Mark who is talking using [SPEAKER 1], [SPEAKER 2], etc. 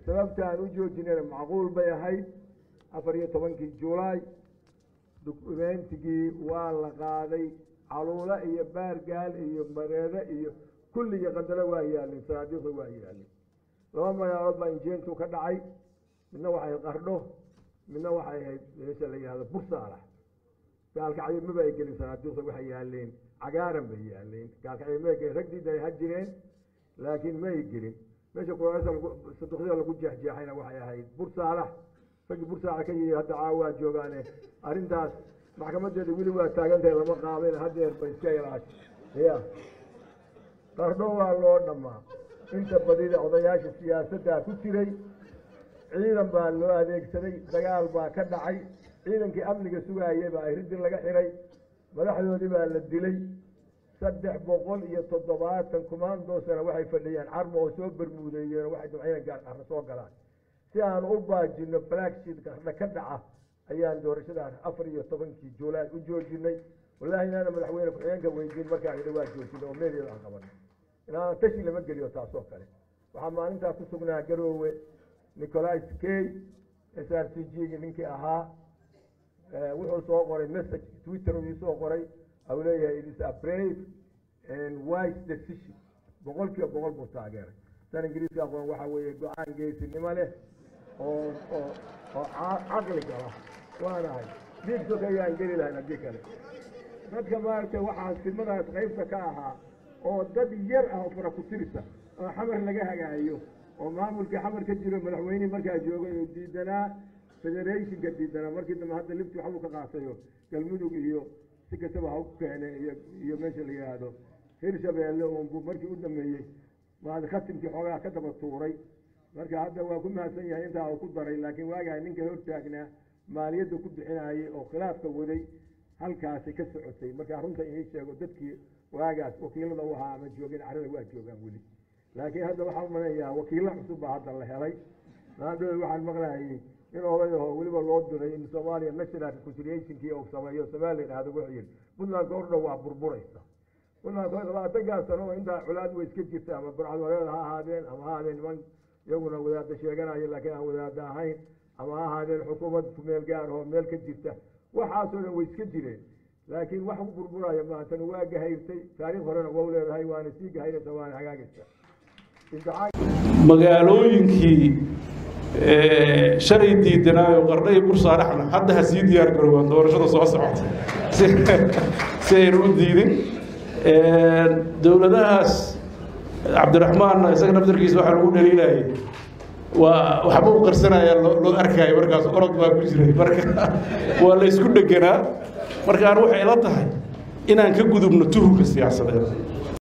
[SPEAKER 1] sababta aan u joojinayna macquul bay ahayd afar iyo tobankii julaay dukumentigii waa la qaaday caluulo iyo baargaal iyo mareede iyo kulligii qandalo waa yaalin sanaadiiqda waa yaalin laba magaalood baa injeentu ka dhacay midna waxay qardho midna waxay ahayd meesha la yihahdo bursaalax gaalkacyo maba ay gelin sanaadiiqda waxay yaaleen cagaaran bay yaaleen gaalkacyo ma gelin ragdiida ay ha jireen laakiin ma ay gelin meesha kuraasa saduqyada lagu jeexjeexayna waxay ahayd bursaalax raggii bursaalax ka yii hadda caawa waa joogaane arrintaas maxkamadeeda weli waa taagantahay lama qaaben hadeer ba iska ilaash ya qardho waa loo dhammaa inta badida odayaasha siyaasaddaa ku jiray ciidan baa loo adeegsaday dagaal baa ka dhacay ciidankii amniga sugaayay baa iridin laga xiray madaxdoodii baa la dilay saddex boqol iyo toddobaatan kumaandoosana waxay fadhiyeen carmo oo soo bermuudeeyeen waxay damcayna gaarqarno soo galaan si aan u baajino blacksheet qardho ka dhaca ayaan doorashadaas afar iyo tobankii juulaay u joojinay wallahi inaana madaxweyne ku-xigeenka weydiin markaan idhi waa joojinay oo meedeeda aan qabanay inaan tashi lama geliyo taasoo kale waxaa maalintaas ku sugnaa garoowe nicolais key s r c g gi ninkii ahaa wuxuu soo qoray message twitter uu soo qoray au leeyahay it is a brave and wise decision boqol kiiba boqol buu taageeray san ingiriiska aqoon waxaa weeye go-aan geesinimo leh oo oo oo caqli gala waanahay diigsoka ayaan geli lahayn haddii kale dadka maaragtay waxaa silmadaas qaybta ka ahaa oo dad yar ah oo fara ku tirisa oo xamar laga hagaayo oo maamulkii xamar ka jiro madaxweynihii markaa joogay oo diidanaa federationka diidanaa markii dambe hadda lifti waxbuu ka qaatayo galmudug iyo si kastaba ha u keenay iyo iyo meesha la yidhaahdo hirshabeelle unbu markii u dhameeyey maad khatimkii xoogaa ka daba tuuray marka hadda waa ku mahadsan yahay intaa uu ku daray laakiin waagaa ninka hortaagnaa maaliyadda ku bixinayay oo khilaafka waday halkaasi ka socotay markaa runta inii sheego dadkii waagaas wakiilada u ahaa ama joogeen carada waa joogaan weli laakiin hadda waxaan umaleeyaa wakiilo cusub baa hadda la helay maadhowe waxaan maqlayay in oday aho weliba loo diray in soomaaliya national reconciliationkii uu sameeyo somalilan ahdo wuxuu yidhi puntlandka ordhow waa burburaysa puntlandka labaatankaas sano oo intaa colaad way iska jirta ama burcad wareed ha ahaadeen ama ha ahaadeen niman iyaguna wadaada sheeganaya laakiin aan wadaada ahayn ama ha ahaadeen xukuumad kumeel gaar oo meel ka jirta waxaasoo dhan way iska jireen laakiin wax ku burburaya maantana waa gahayrtay taariikh horena waa leedahay waana sii gahayraysa waana hagaagaysa
[SPEAKER 2] magaalooyinkii shalay diidanaayo qardhay bursaaraxna hadda ha sii diyaar garoobaan doorashada soo socota si aynu u diidin dowladahaas cabdiraxmaanna isaga naftarkiisa waxaa lagu dhaliilayay waa waxba u qarsanaya loo arkaayo markaas orod baa ku jiray marka waa la isku dheganaa marka aan waxay ila tahay inaan ka gudubno tuhumka siyaasadeed